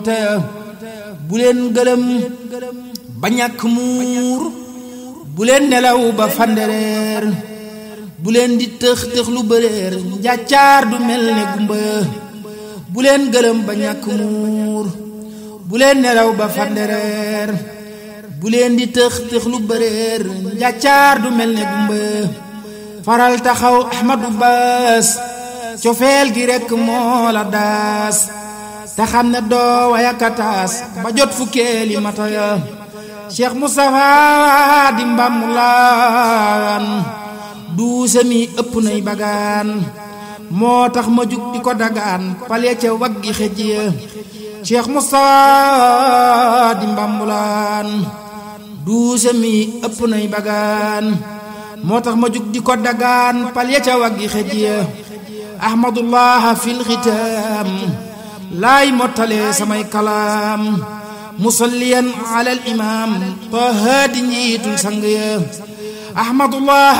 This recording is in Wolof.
te bu leen gëlëm ba ñàkk muur bu leen nelaw ba fandereer bu leen di tëx tëx lu bëreer njàccaar du mel ne gumba bu leen gëlëm ba ñàkk muur bu leen nelaw ba fandereer bu leen di tëx tëx lu bëreer njàccaar du mel ne gumba faral taxaw ahmadu baas cofeel gi rekk moo la daas te xam ne doo wayakataas ba jot fukkeeli mata ya cheikh moustapha di mbàmmulaan duuse mi ëpp nay bagaan moo tax ma jug di ko dagaan pale ca waggi xëj ya cheikh moustapha di mbàmmulaan duuse mi ëpp nay bagaan moo tax ma jug di ko dagaan pale ca waggi xëj ya ahmadullah fil xitaam laay mottale samay kalaam musalliyan ala al imam taha di njiitul sang ya ahmadullah